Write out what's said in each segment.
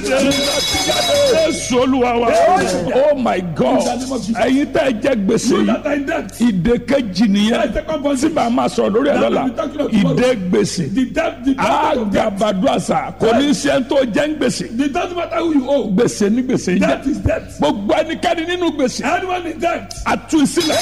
jáde jésù olúwa wa oh my god ẹ̀yin tẹ́ ẹ jẹ́ gbèsè You yìí that are in debt. ìdè kejì nìyẹn Second tí position. bá a máa sọ̀rọ̀ lórí ẹ̀ lọ́la ìdè gbèsè The debt, the debt of debt. àgàbàdo àṣà kò ní í ṣe ń tó jẹ́ ń gbèsè It doesn't matter who you owe. gbèsè ní gbèsè yìí Debt jẹ́ is debt. gbogbo ẹnikẹ́ni nínú gbèsè Anyone in debt. àtú ìsílẹ̀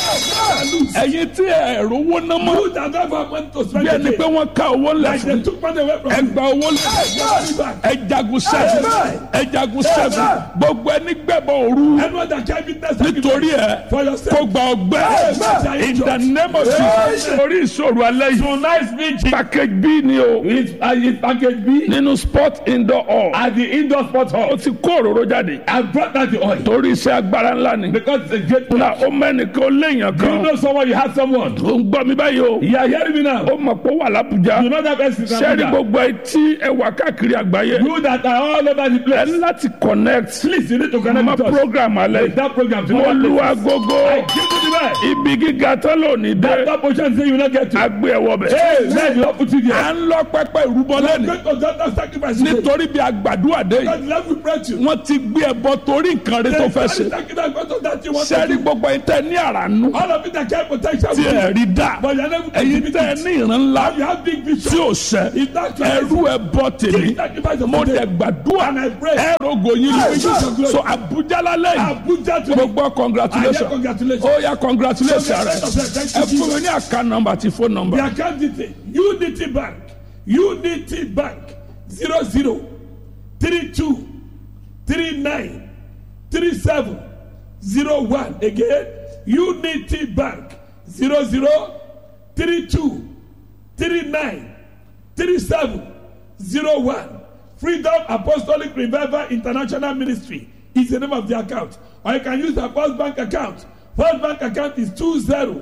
ẹ̀yin tí ẹ̀rọ owó ná mọ́ You that don't have money to bí spend ẹni pé again. wọ́n ká owó lẹ̀ Like fún they took money away from you. ẹgbà owó lẹ̀ Money back. ẹjagun sẹ́fù Amen. ẹjagun sẹ́fù gbogbo ẹni gbẹ̀bọ̀ òru Anyone that can't be tested. nítorí ẹ For yourself. kó gba ọgbẹ́ Amen. in the name of Jesus orí ìṣòro alẹ́ yìí Tonight's meeting package b ni o is uh, is package B nínú sport indoor hall at the indoor sports hall. ó ti kó òróró jáde I brought out the oil torí iṣẹ́ agbára ńlá ni because it's a great na ó mẹ́nìkan ó léèyàn You kan know someone, you have someone. ó ń gbọ́ mi báyìí o You are hearing me now. ó mọ̀ pé ó wà lábújá You know that person is sẹ́ẹ̀rì Abuja. gbogbo etí ẹwà káàkiri àgbáyé You that are all over the ẹ place. ní láti connect Please, you need to connect mọ with us. program alẹ́ With that program. to mo other lu places. agogo I give you the right. ibi gíga tán lónìí dé That portion say you will not get to. agbé ẹwọ bẹ. Hey, man, you don't put it à there. ń lọ pẹpẹ ìrúbọ I'm lẹ́nu going to do that sacrifice. today. nítorí bí agbàdúrà dé God yìí love we pray to you. wọ́n ti gbé ẹbọ torí nǹkan rẹ tó fẹ́ ṣe Sacrifice God to that you want to sẹ́ẹ̀rì do. gbogbo ẹ̀ tẹ́ ní àrànú All of it that can potential. tí ẹ̀ rí dá But you are never ẹ̀yin tẹ́ ẹ ní ìran ńlá You have big tí vision. ò sẹ́ It's not ẹrú ẹbọ tèmi sacrifice of mo today. dẹ̀ gbàdúrà And I pray. ẹ̀rọ̀gò yín I lórí wish you glory. so Abuja lálẹ́ yìí Abuja to gbogbo I hear congratulations congratulations. ó yá congratulations rẹ Thank ẹ you, fún mi ní àká nọ́mbà àti fóònù The nọ́mbà account detail Unity Bank Unity Bank zero zero three two three nine three seven zero one again Unity Bank zero zero three two three nine three seven zero one Freedom Apostolic Revival International Ministry is the name of the account or you can use the First Bank account First Bank account is two zero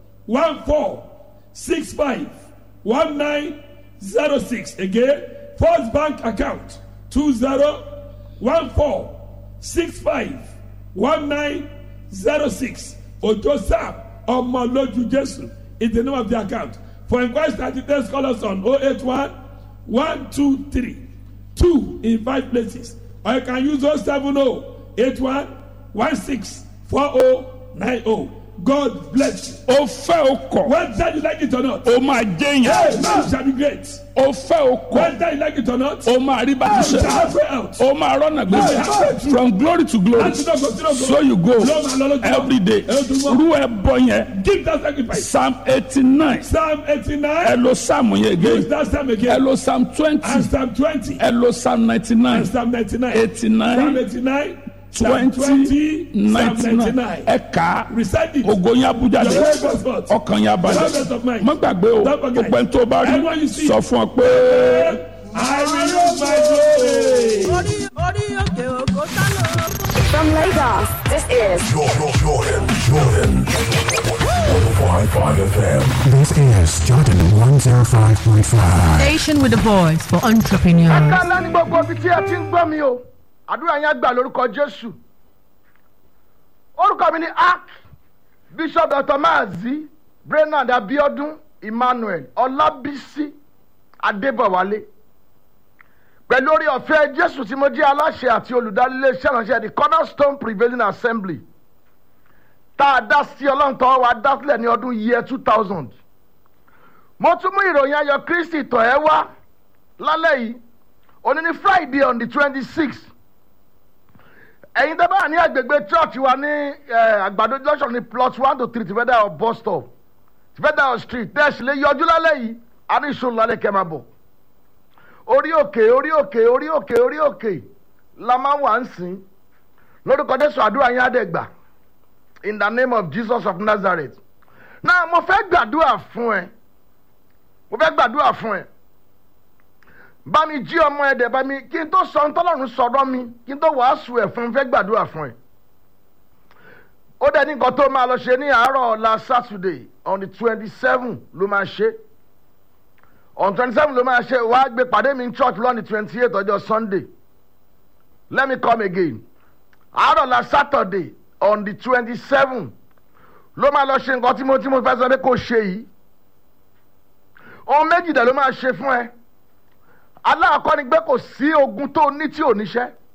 one four six five one nine zero six again first bank account two zero one four six five one nine zero six ojo sam ọmọlójú jésù is the name of the account for inquiries and details call us on oh eight one one two three two in five places or you can use oh seven oh eight one one six four oh nine oh god bless you. ó fẹ́ ó kọ̀ Whether you like it or not, ó máa jẹ́ hey, yẹn man shall be great. ó fẹ́ ó kọ̀ Whether you like it or not, ó máa rí bá you ti shall ṣe have way out. ó máa rọ́nà gbèsè from glory to glory And to not go, to not go. so you go Lord, my Lord, every day Ẹ dùn mọ́. rú ẹ bọ yẹn Give that sacrifice. psalm eighty nine Psalm ẹ 89, lo psalm yẹn use again that Psalm ẹ again. lo psalm twenty And Psalm 20, ẹ lo psalm ninety nine and Psalm 99. eighty Psalm nine 89, Psalm twenty 20, Psalm ninety nine 99. ẹ kà á Recite it. ògo yẹn abuja Your dé prayer goes forth. ọkàn yẹn abalẹ̀ Presence of mind. má gbàgbé o Don't forget. gbogbo ẹni tó bá rí Everyone you see. sọ fún ọ pé. I will use my glory. orí orí òkè òkò sálọ. From Lagos, this is Jordan, Jordan, Jordan. 105.5 FM. This is Jordan 105.5. Station with a voice for entrepreneurs. kálá ní gbogbo ibi tí ẹ ti ń gbọ́ mi o àdúrà yẹn gbà lórúkọ jésù orúkọ mi ni ark bishop dr maazi brenad abiodun emmanuel ọlábísí adébọwálé pẹ̀lú orí ọ̀fẹ́ jésù tí mo jẹ́ aláṣẹ àti olùdarí iléeṣẹ́ ìránṣẹ́ the cornerstone prevailing assembly tá a dá sí ọlọ́run tọ́wọ́ wa dá sílẹ̀ ní ọdún year two thousand mo tún mú ìròyìn ayọ̀ kristi tọ̀ ẹ́ wá lálẹ́ yìí òní ní friday on the twenty sixth ẹ̀yin tẹ́ bá ní agbègbè church wa ní eh, àgbàdo junction ní plot one to three tìfẹ́dà bus stop tìfẹ́dà street tẹ́sí lè yọjú lálẹ́ yìí a ní ìṣòro lálẹ́ kẹ́ máa bọ̀ orí òkè orí òkè orí òkè orí òkè la máa wà ń sìn lórúkọ jésù àdúrà yín á dẹ̀ gbà in the name of jesus of nazareth náà mo fẹ́ gbàdúrà fún ẹ mo fẹ́ gbàdúrà fún ẹ bá mi jí ọmọ ẹ dẹ̀ bá mi kí n tó sọ ntọ́lọ́run sọ̀rọ̀ mi kí n tó wàásù ẹ̀ fún un fẹ́ gbàdúrà fún ẹ. ó dẹ̀ ní nǹkan tó máa lọ ṣe ní àárọ̀ ọ̀la saturday on the twenty seven ló máa ṣe on twenty seven ló máa ṣe wàá gbé pàdé mi ní church lọ́ni twenty eight ọjọ́ sunday let me come again àárọ̀ ọ̀la saturday on the twenty seven ló máa lọ ṣe nǹkan tí mo tí mo fẹ́ sọ pé kò ṣe yìí ohun méjì dẹ̀ ló máa ṣe fún ẹ aláàkọ́ ni pé kò sí ogun tó ní tí ò níṣẹ́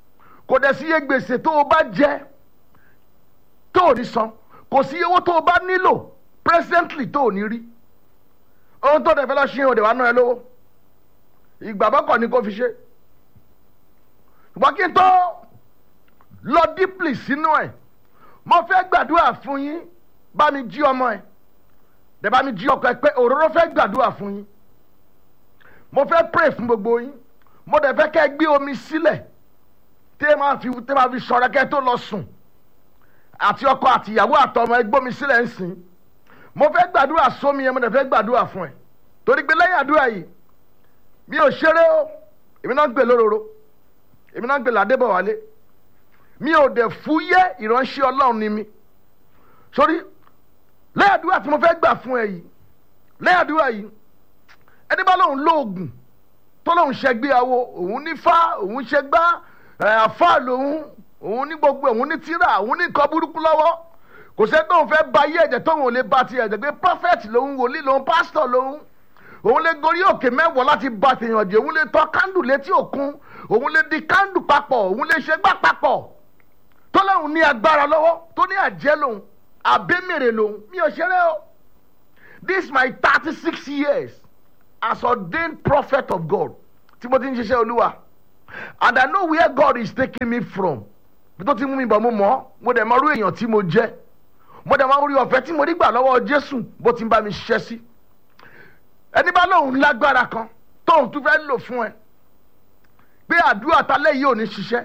kò dẹ̀ sí iye gbèsè tó o bá jẹ tó o ní san kò sí iye owó tó o bá nílò presently tó o ní rí ohun tó dẹ̀ fẹ́ lọ ṣe òde wa náà ẹ lówó ìgbàgbọ́ kọ̀ ni kò fi ṣe ṣùgbọ́n kí n tó lọ dípìlì sínú ẹ̀ mo fẹ́ gbàdúrà fún yín bá mi jí ọmọ ẹ̀ dẹ̀ bá mi jí ọkọ ẹ̀ pé òróró fẹ́ gbàdúrà fún yín mo fẹ́ pray fún gbogbo yín mo dẹ̀ fẹ́ kẹ́ ẹ gbé omi sílẹ̀ tẹ́ máa fi tẹ́ máa fi ṣọ́ra kẹ́ tó lọ sùn àti ọkọ àti ìyàwó àtọmọ ẹ gbómi sílẹ̀ ń sìn mo fẹ́ gbàdúrà sómi yẹn mo dẹ̀ fẹ́ gbàdúrà fún ẹ torí pé lẹ́yìn àdúrà yìí mi ò ṣeré o èmi náà ń gbè lóróró èmi náà ń gbè ládébọ̀wálé mi ò dẹ̀ fúyẹ́ ìránṣẹ́ ọlọ́run ni mi sórí lẹ́yìn àdúrà tí mo fẹ́ gbà fún ẹ yìí lẹ́yìn àdúrà yìí ẹni bá lóun lóògùn tó lóun ṣẹgbéyàwó òun ní fá òun ṣẹgbá àfá lòun òun ní gbogbo òun ní tíra òun ní nǹkan burúkú lọ́wọ́ kò sẹ́ tóun fẹ́ ba ayé ẹ̀jẹ̀ tóun ò lè ba ti ẹ̀jẹ̀ pé prophet lòun wòlíì lòun pastor lòun òun lè gorí òkè mẹ́wọ̀ láti ba tèèyàn jẹ́ òun lè tọ́ kándù létí òkun òun lè di kándù papọ̀ òun lè ṣe gbá papọ̀ tó lóun ní agbára lọ́wọ́ tó ní àjẹ́ lòun àbẹ́mèrè lòun mi ò ṣeré o this my thirty six years as ordained prophet of God tí mo ti ń ṣiṣẹ́ olúwa and I know where God is taking me from bí tó ti mú mi bọ̀ mo mọ̀ mo dẹ̀ mọ̀ rú èèyàn tí mo jẹ́ mo dẹ̀ mọ̀ rí ọ̀fẹ́ tí mo rí gbà lọ́wọ́ Jésù bó ti ń bá mi ṣiṣẹ́ sí ẹni bá lóun lágbára kan tóun tún fẹ́ lò fún ẹ pé àdúrà talẹ́ yìí ò ní ṣiṣẹ́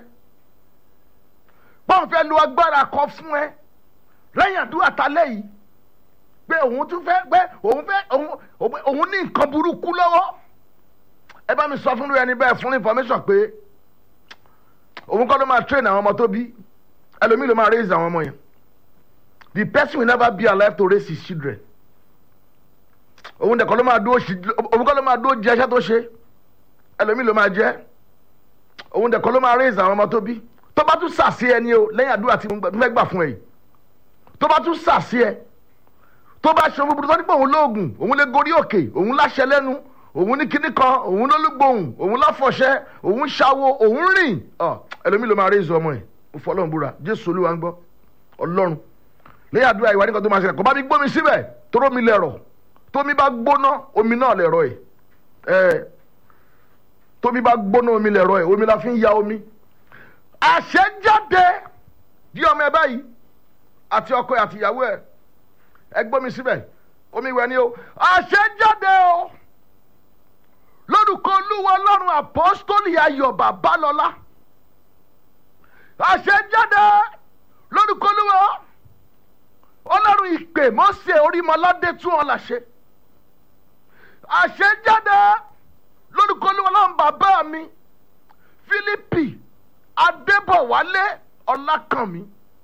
bóun fẹ́ lo agbára kan fún ẹ lẹ́yìn àdúrà talẹ́ yìí pé òun tún fẹ́ pé òun fẹ́ òun ní nǹkan burúkú lọ́wọ́ ẹ bá mi sọ fún ẹni bẹ́ẹ̀ fún information pé òun kọ́ ló máa train àwọn ọmọ tó bí ẹlòmíì ló máa raise àwọn ọmọ yẹn the person will never be alive to raise his children òun dẹ̀ kọ́ ló máa dúró òun kọ́ ló máa dúró jẹ́ iṣẹ́ tó ṣe ẹlòmíì ló máa jẹ́ òun dẹ̀ kọ́ ló máa raise àwọn ọmọ tó bí tó bá tún sàṣì ẹni o lẹ́yìn àdúrà tí mo fẹ́ gbà fún ẹ yìí tó bá tún sàṣì ẹ tó bá ṣe ohun búburú tó ní pé òun lóògùn òun lè gorí òkè òun láṣẹ lẹ́nu òun ní kíní kan òun lólúgbòhùn òun láfọ̀ṣẹ́ òun ṣàwo òun rìn ẹlòmíì ló máa rí ìzọ ọmọ ẹ̀ mo fọ́ ọlọ́run búra jésù olúwa ń gbọ́ ọlọ́run lẹ́yìn àdúrà ìwà nìkan tó máa ṣẹlẹ̀ kò bá mi gbómi síbẹ̀ tóró mi lẹ̀rọ̀ tómi bá gbóná omi náà lẹ̀rọ̀ ẹ̀ ẹ̀ tómi bá gbóná omi lẹ̀rọ̀ ẹ̀ omi la fi ń ya omi àṣẹjáde di ọmọ ẹ báyìí àti ọkọ ẹ àti ìyàwó ẹ ẹ gbómi síbẹ̀ omi ìwẹ̀ ni o àṣẹjáde o lórúkọ olúwa ọlọ́run àpọ́stólì ayọ̀ babalọ́lá àṣẹjáde lórúkọ olúwa ọlọ́run ìpè mọ́sẹ̀ orímọládé tún wọn làṣẹ àṣẹjáde lórúkọ olúwa ọlọ́run bàbá mi fílípì adébọ̀wálé ọlákànmí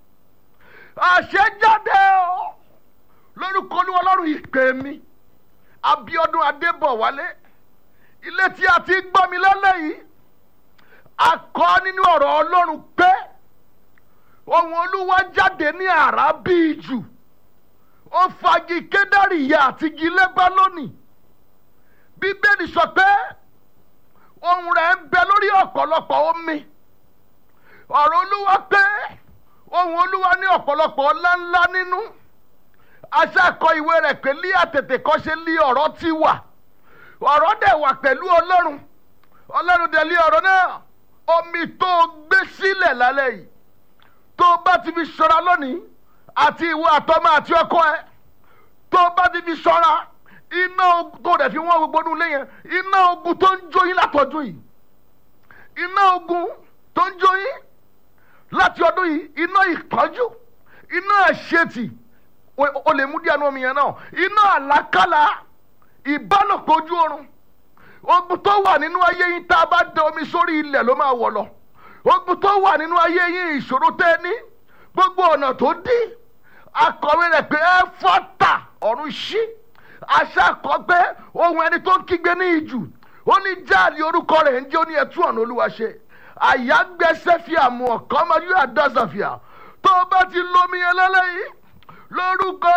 àṣẹjáde o lórúkọ olúwa ọlọ́run ìpè mi abíọ́dún adébọ̀wálé ilé tí a ti gbọ́ mi lálẹ́ yìí a kọ́ nínú ọ̀rọ̀ ọlọ́run pé ohun olúwa jáde ní àrá bíi jù ó fagi kédárì ìyá àti igi lẹ́bálónì bíbélì sọ pé ohun rẹ̀ ń bẹ lórí ọ̀pọ̀lọpọ̀ omi ọ̀rọ̀ olúwa pé ohun olúwa ní ọ̀pọ̀lọpọ̀ ńláńlá nínú aṣáàkọ ìwé rẹ̀ pé lí àtètè kọ́ṣe lí ọ̀rọ̀ ti wà ọ̀rọ̀ dẹ̀ wà pẹ̀lú ọlọ́run ọlọ́run dẹ̀ lé ọ̀rọ̀ náà omi tó o gbé sílẹ̀ lálẹ́ yìí tó o bá ti fi ṣọ́ra lónìí àti ìwọ àtọmọ àti ọkọ ẹ tó o bá ti fi ṣọ́ra iná ogun tó dẹ̀ fi wọ́n gbogbo nínú ilé yẹn iná ogun tó ń jó yín látọdún yìí iná ogun tó ń jó yín láti ọdún yìí iná ìpọ́njú iná àṣetì o lè mú díẹ̀ nínú omi yẹn náà iná àlákàlà ìbálòpọ̀ ojú oorun ogun tó wà nínú ayé yín tá a bá da omi sórí ilẹ̀ ló máa wọ̀ lọ ogun tó wà nínú ayé yín ìṣòro tẹ́ ẹ ní gbogbo ọ̀nà tó dí akọ̀wé rẹ̀ pé ẹ fọ́tà ọ̀run ṣí aṣáàkọ́ pé ohun ẹni tó ń kígbe ní ìjù ó ní jáàlì orúkọ rẹ̀ ń jẹ́ ó ní ẹtú ọ̀nà olúwa ṣe àyágbẹ́sẹ̀ fi àmú ọ̀kan ọmọ yóò àdásàfíà tó o bá ti lómi yẹn lálẹ́ lórúkọ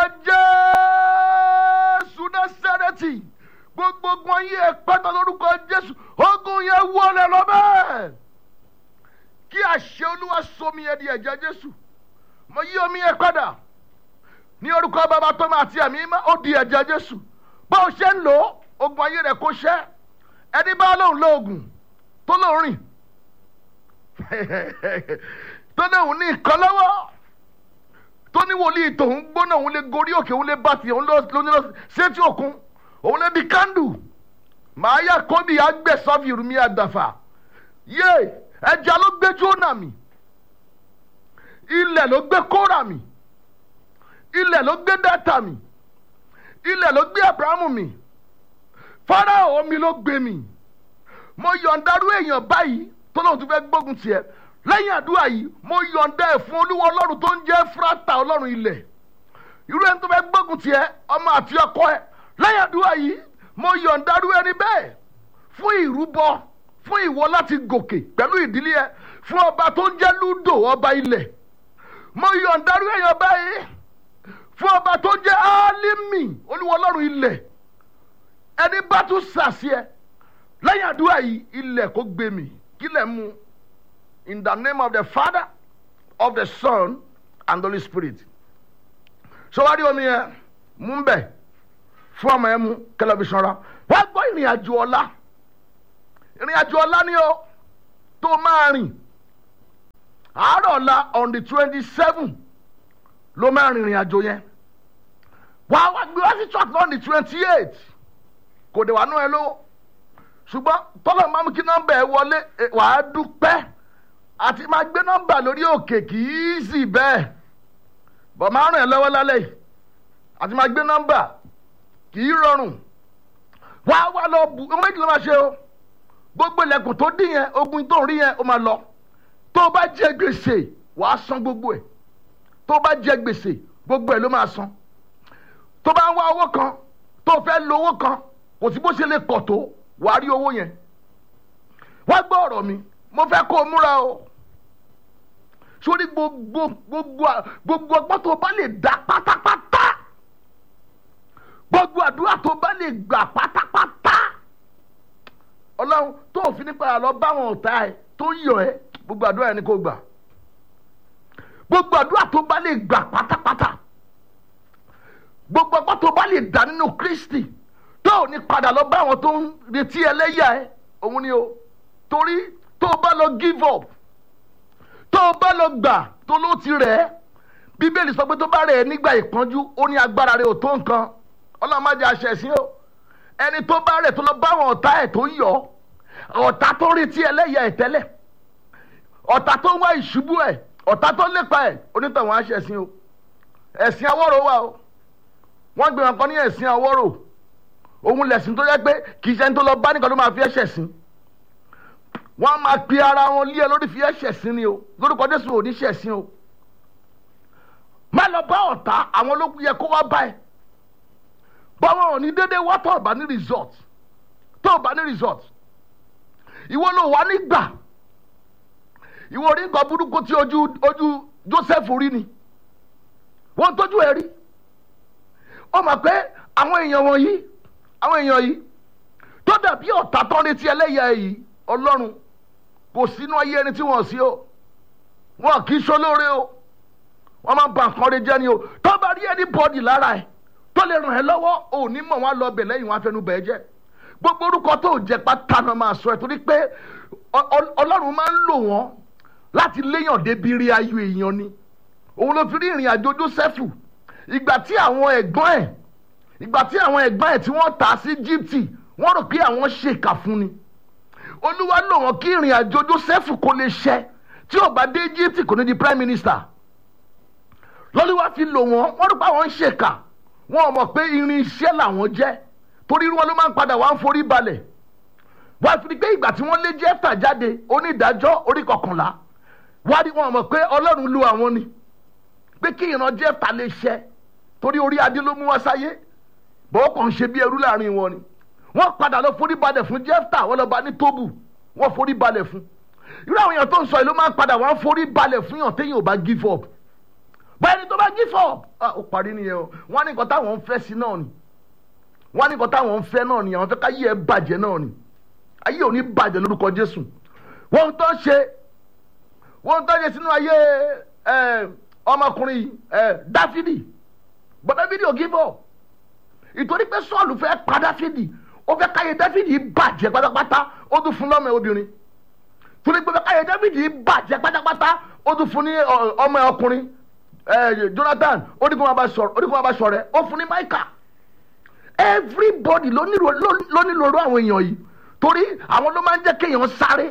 jésù násàrẹ́tì gbogbo ogun ayé ẹ pátá lórúkọ jésù ogun yẹn wọlé lọ bẹ́ẹ̀ kí àṣẹ olúwa somi ẹ di ẹ̀jẹ̀ jésù mo yí omi yẹn padà ní orúkọ bàbá tó máa ti àmì mọ́ ó di ẹ̀jẹ̀ jésù bó o ṣe ń lò ó ogun ayé rẹ̀ kó ṣẹ́ ẹni bá lóun lo oògùn tó lóun rìn tó lóun ní nǹkan lọ́wọ́ tó ní wòlíì tòun gbóná òun lè gorí òkè òun lè bá tiẹ̀ òun ló ní lọ sétí òkun òun lè di kándù màá yà kóbi àgbẹ̀sọ́fì rúmi àdàfà yé ẹja ló gbé jóná mi ilẹ̀ ló gbé kóra mi ilẹ̀ ló gbé dátà mi ilẹ̀ ló gbé abrahamu mi farao mi ló gbé mi mo yọ̀ǹdarú èèyàn báyìí tó lóun tún fẹ́ gbógun tiẹ̀ lẹ́yìn àdúrà yìí mo yọ̀ǹda ẹ̀ fún olúwa ọlọ́run tó ń jẹ́ fúrátà ọlọ́run ilẹ̀ irú ẹni tó fẹ́ gbógun tiẹ̀ ọmọ àti ọkọ ẹ̀ lẹ́yìn àdúrà yìí mo yọ̀ǹdarú ẹni bẹ́ẹ̀ fún ìrúbọ fún ìwọ láti gòkè pẹ̀lú ìdílé ẹ fún ọba tó ń jẹ́ lúdò ọba ilẹ̀ mo yọ̀ǹdarú èèyàn báyìí fún ọba tó jẹ́ álímì olúwa ọlọ́run ilẹ̀ ẹni bá tún sàṣẹ lẹ́yìn àdúrà yìí ilẹ̀ kò gbé mi kílẹ̀ mu in the name of the father of the son and the holy spirit sọwádìí omi yẹn mú bẹ fún ọmọ yẹn mú kẹlẹbíṣàn ra wá gbọ́ ìrìn àjò ọ̀la ìrìn àjò ọ̀la ni o tó máa rìn àárọ̀ ọ̀la on the twenty seven ló máa rìn ìrìn àjò yẹn wàá wá gbé wá sí church on the twenty eight kò dé wà nú ẹ lówó ṣùgbọ́n tọ́lọ̀ máa mú kí nọ́mbà ẹ wọlé wàá dúpẹ́ àti máa gbé nọ́mbà lórí òkè kì í sì bẹ́ẹ̀ bọ̀ máa ràn ẹ́ lọ́wọ́ lálẹ́ yìí àti máa gbé nọ́mbà kì í rọrùn wàá wá lọ bù ọmọ méjì ló máa ṣe o gbogbo ilẹ̀kùn tó dín yẹn ogun tó ń rí yẹn ó máa lọ tó o bá jẹ gbèsè wàá san gbogbo ẹ̀ tó o bá jẹ gbèsè gbogbo ẹ̀ ló máa san tó o bá ń wá owó kan tó o fẹ́ lo owó kan kò sí bó ṣe lè pọ̀ tó wàá rí owó yẹn wá gbọ́ ọ̀rọ̀ mi mo fẹ́ kó o múra o sórí gbogbo gbogbo gbogbo ọgbọ́n tó o bá lè dá pátápátá gbogbo àdúrà tó o bá lè gbà pátápátá ọlọ́run tó o fi nípa àlọ́ báwọn ọ̀tá ẹ tó ń yọ ẹ gbogbo àdúrà yẹn ni kò gbà gbogbo àdúrà tó o bá lè gbà pátápátá gbogbo ọgbọ́n tó o bá lè dá nínú kristi tó o ní padà lọ bá àwọn tó ń retí ẹlẹ́yà ẹ òun ni o torí tó o bá lọ give up tó o bá lọ gbà tó ló ti rẹ̀ ẹ́ bíbélì sọ pé tó bá rẹ̀ ẹ́ nígbà ìpọ́njú ó ní agbára rẹ̀ ò tó nǹkan ọlọ́run má jẹ́ àṣẹ sí o ẹni tó bá rẹ̀ tó lọ bá àwọn ọ̀tá ẹ̀ tó ń yọ ọ̀tá tó ń retí ẹlẹ́yà ẹ̀ tẹ́lẹ̀ ọ̀tá tó ń wá ìṣubú ẹ̀ ọ̀tá tó ń lépa ẹ̀ onítọ̀hún àṣẹ sí o ẹ̀sìn awọ́rò wà o wọ́n gbé wọn kan ní ẹ̀sìn awọ́rò òun lẹ̀sìn tó yẹ pé kì í ṣe ẹni tó lọ bá nìkan ló máa fi ẹ̀ṣẹ̀ sìn wọ́n máa pe ara wọn lé ẹ lórí fi ẹ̀ṣẹ̀ sìn ni o lórúkọ jésù ò ní ṣẹ̀ sìn o má lọ bá ọ̀tá àwọn ológun yẹ kó wá bá ẹ báwọn ò ní dédé wá tó ọba ní resort tó ọba ní resort ìwọ ló wà nígbà ìwọ orí nǹkan burúkú tí ojú ojú joseph rí ni wọ́n tójú ẹ rí ó mọ̀ pé àwọn èèyàn wọ̀nyí àwọn èèyàn yìí tó dàbí ọ̀tá tán létí ẹlẹ́yà yìí ọlọ́run kò sínú ayé ẹni tí wọ́n sí o wọn kì í ṣolóore o wọ́n máa ń ba nǹkan rẹ jẹ́ ni o tó bá rí ẹni bọ́ọ̀dì lára ẹ̀ tó lè ràn ẹ́ lọ́wọ́ ò ní mọ̀ wọ́n lọ bẹ̀ lẹ́yìn wọn afẹnu bẹ̀ ẹ́ jẹ́ gbogbo orúkọ tó jẹ pátá náà máa sọ ẹ torí pé ọlọ́run máa ń lò wọ́n láti léyàn débi rí ayọ̀ èèyàn ni òun ló fi rí ìrìn àjò Jósẹ́fù ìgbà tí àwọn ẹ̀gbọ́n ẹ̀ ìgbà tí àwọn ẹ̀gbọ́n ẹ̀ tí wọ́n tà sí Íjíbítì wọ́n rò pé àwọn ṣèkà fún ni olúwa lò wọ́n kí ìrìn àjò Jósẹ́fù kó lè ṣẹ tí ò bá dé Íjíbítì kò ní di prime minister lọ́lúwa fi lò wọ́n wọ́n rò pé àwọn ń ṣèkà wọn ò mọ̀ pé irin iṣẹ́ làwọn jẹ́ torí wọn ló máa ń padà wá ń forí balẹ̀ wọ́n fi pé ìgbà tí wọ́n lé Jẹ́fà jáde onídàájọ́ orí kọkànlá wọ́n rí wọn mọ̀ pé ọlọ́run lu àwọn ni pé kí ìran Jẹ́fà lè ṣẹ torí orí adé ló mú wọn sáyé bọ́ọ̀ kàn ṣe bí ẹrú láàrin wọn ni wọ́n padà lọ forí balẹ̀ fún Jẹ́fà wọ́n lọ bá ní tóbù wọ́n forí balẹ̀ fún irú àwọn èèyàn tó ń sọ yìí ló máa ń padà wọ́n forí balẹ̀ fún yàn téèyàn ò bá give up bẹ́ẹ̀ni tó bá give up ó parí nìyẹn o wọ́n ní nǹkan táwọn ń fẹ́ sí náà ni wọ́n ní nǹkan táwọn ń fẹ́ náà ni àwọn fẹ́ ká yí ẹ bàjẹ́ náà ni ayé ò ní bàjẹ́ lórúkọ Jésù wọ́n tó ṣe wọ́n tó yẹ sínú ayé ẹ, ọmọkùnrin ẹ, dáfídì but dáfídì ò give up ìtorí pé sọ́ọ̀lù fẹ́ pa dáfídì ó fẹ́ káyé dáfídì bàjẹ́ pátápátá ó tún fún lọ́mọ obìnrin torí pé fẹ́ káyé dáfídì bàjẹ́ pátápátá ó tún fún ní ọ, ọmọ ọkùnrin ẹ, jonathan ó ní kó máa bá sọ̀rọ̀ ó ní kó máa bá sọ̀rọ̀ ó fún ní maika everybody ló nílò ló- ló nílò irú àwọn èèyàn yìí torí àwọn ló máa ń jẹ́ kéèyàn sáré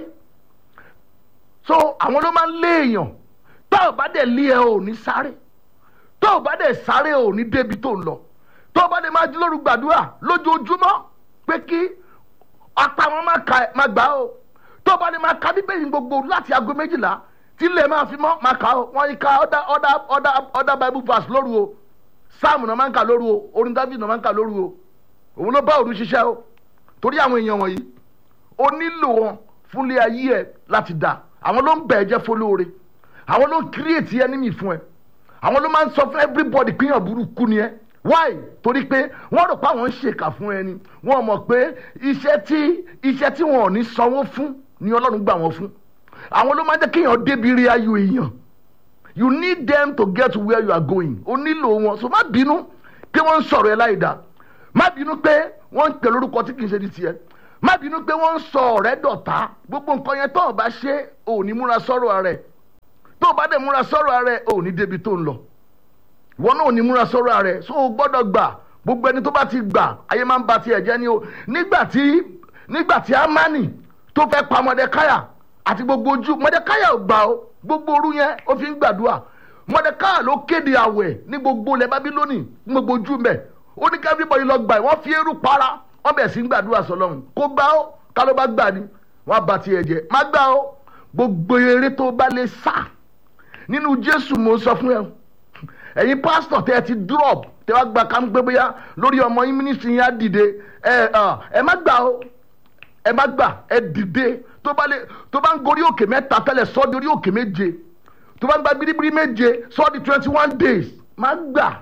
so àwọn ló máa ń lé èèyàn tó o bá dẹ̀ lé ẹ ò ní sáré tó o bá dẹ̀ sáré ò ní débi tó ń lọ tó o bá dẹ̀ máa jí lóru gbàdúrà lójoojúmọ́ pé kí apá wọn má ka má gbà o tó o bá dẹ̀ máa ka bíbélì gbogbo láti aago méjìlá tí ilé máa fi mọ́ máa kà o wọ́n yí ka other other other other bible verse lóru o sáàmù náà máa ń kà lóru o orin david náà máa ń kà lóru o òun ló bá òru ṣiṣẹ́ o torí àwọn èèyàn wọ̀nyí o nílò wọn fúnlé ayé ẹ láti dà àwọn ló ń bẹ̀ ẹ́ jẹ́ fọlóore àwọn ló ń create enemy fún ẹ àwọn ló máa ń sọ fún everybody pé èèyàn burúkú ni ẹ why torí pé wọ́n rò pé àwọn ń ṣèkà fún ẹni wọ́n mọ̀ pé iṣẹ́ tí iṣẹ́ tí wọn ò ní sanwó fún ni ọlọ́run gbà wọ́n fún àwọn ló máa ń jẹ́ kéèyàn débi rí ayọ̀ èèyàn you need them to get to where you are going o nílò wọn so má bínú pé wọ́n ń sọ̀rọ̀ ẹ láì dá má bínú pé wọ́n ń pè lórúkọ tí kì í ṣe di tiẹ̀ má bínú pé wọ́n ń sọ ọ̀rẹ́ dọ̀tá gbogbo nǹkan yẹn tó o bá ṣe ò ní múra sọ́rọ̀ rẹ̀ tó o bá dẹ̀ múra sọ́rọ̀ rẹ̀ ò ní débi tó ń lọ ìwọ náà ò ní múra sọ́rọ̀ rẹ̀ so o gbọ́dọ̀ gbà gbogbo ẹni tó bá ti gbà ayé máa ń ba tiẹ̀ jẹ́ ni o nígbà tí nígbà tí amani tó fẹ́ pa mọdẹkáyà àti gbogbo ojú mọdẹkáyà ò gbà o gbogbo òru yẹn ó fi ń gbàdúrà mọdẹkáyà ló kéde àwẹ̀ ní gbogbo ilẹ̀ bábílónì ní gbogbo ojú mẹ́ ó ní ká everybody lọ gbà wọ́n fi eérú para wọ́n bẹ̀ sí ń gbàdúrà sọlọ́run kó gbà ó ká ló bá gbà ni wọ́n á ba tiẹ̀ jẹ́ má gbà ó gbogbo eré tó bá lè sá nínú jésù mo sọ fún ẹ ẹ̀yin pásítọ̀ tẹ́ ẹ ti drop tẹ́ wá gba kámú pé bóyá lórí ọmọ yín mínísítì yín á dìde ẹ ẹ má gbà ó ẹ má gbà ẹ dìde tó bá lè tó bá ń gorí òkè mẹ́ta tẹ́lẹ̀ sọ́ di orí òkè méje tó bá ń gba biribiri méje sọ́ di twenty one days má gbà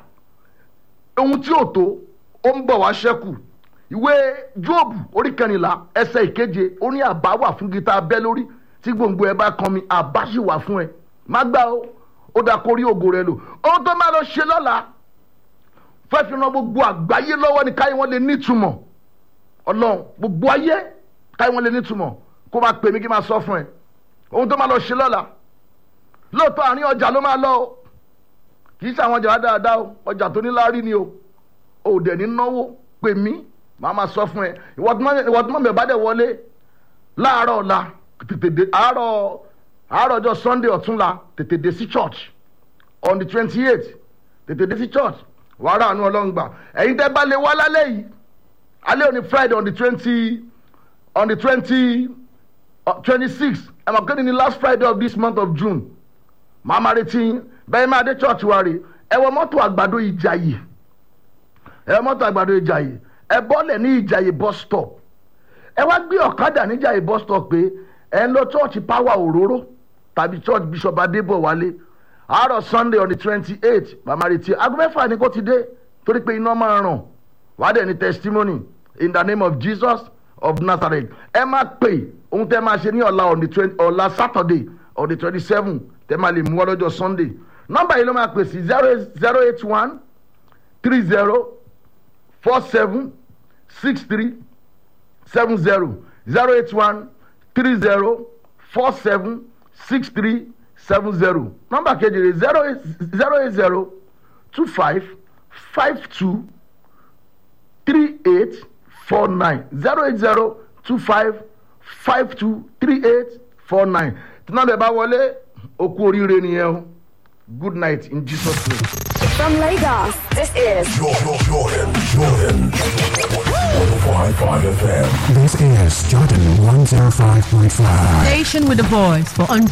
ohun tí ò tó ó ń bọ̀ wá ṣẹ́kù ìwé jóòbù orí kẹrìnlá ẹsẹ̀ ìkeje ó ní àbá wà fún gita abẹ́ lórí tí gbòǹgbò ẹ bá kan mi àbá sì wà fún ẹ má gbà ó ó dà kórí ògo rẹ lò ohun tó máa lọ ṣe lọ́la fẹ́ fi ran gbogbo àgbáyé lọ́wọ́ ni káyé wọn lè nítumọ̀ ọlọ́run gbogbo ayé káyé wọn lè nítumọ̀ kó máa pè mí kí n máa sọ fún ẹ ohun tó máa lọ ṣe lọ́la lóòótọ́ àárín ọjà ló máa lọ o kì í ṣe àwọn ọjà dáadáa o ọjà tó ní láárí ni o ò dẹ̀ ní náwó pè mí màá máa sọ fún ẹ ìwọ tí mọ̀ mi bá dẹ̀ wọlé láàárọ̀ ọ̀la tètè dé àárọ̀ àárọ̀ ọjọ́ sunday ọ̀túnla tètè dé sí church on the twenty eight tètè dé sí church wàá rà àánú ọlọ́run gbà ẹ̀yin tẹ́ bá lè wá lálẹ́ yìí alẹ́ òní friday on the twenty on the twenty twenty six ẹ̀ mọ̀ kéde ní last friday of this month of june màá máa retí yín bẹ́ẹ̀ máa dé church wa rè ẹ wọ mọ́tò àgbàdo ìjàyè ẹ wọ mọ́tò àgbàdo ìjàyè ẹ bọ́lẹ̀ ní ìjàyè bus stop ẹ wá gbé ọ̀kadà ní ìjàyè bus stop pé ẹ ń lọ church power òróró tàbí church bishop adébọ̀wálé àárọ̀ sunday on the twenty eight màmá retí aago mẹ́fà ni kò ti dé torí pé iná máa ràn wàá dẹ̀ ní testimony in the name of jesus of nazareth ẹ máa pè ohun tẹ́ máa ṣe ní ọ̀la on the twenty ọ̀la saturday on the twenty seven tẹ́ máa lè mú wá lọ́jọ́ sunday nọ́mbà yìí ló máa pè sí zero zero eight one three zero four seven six three seven zero zero eight one three zero four seven six three seven zero nọ́mbà kejì rẹ̀ zero eight zero eight zero two five five two three eight four nine zero eight zero two five five two three eight four nine tí nọ́mbà ẹ̀ bá wọlé okú oríire nìyẹn o good night in jesus name. From Lagos, this is Jordan, Jordan, Jordan. 105.5 FM. This is Jordan 105.5. Station with a voice for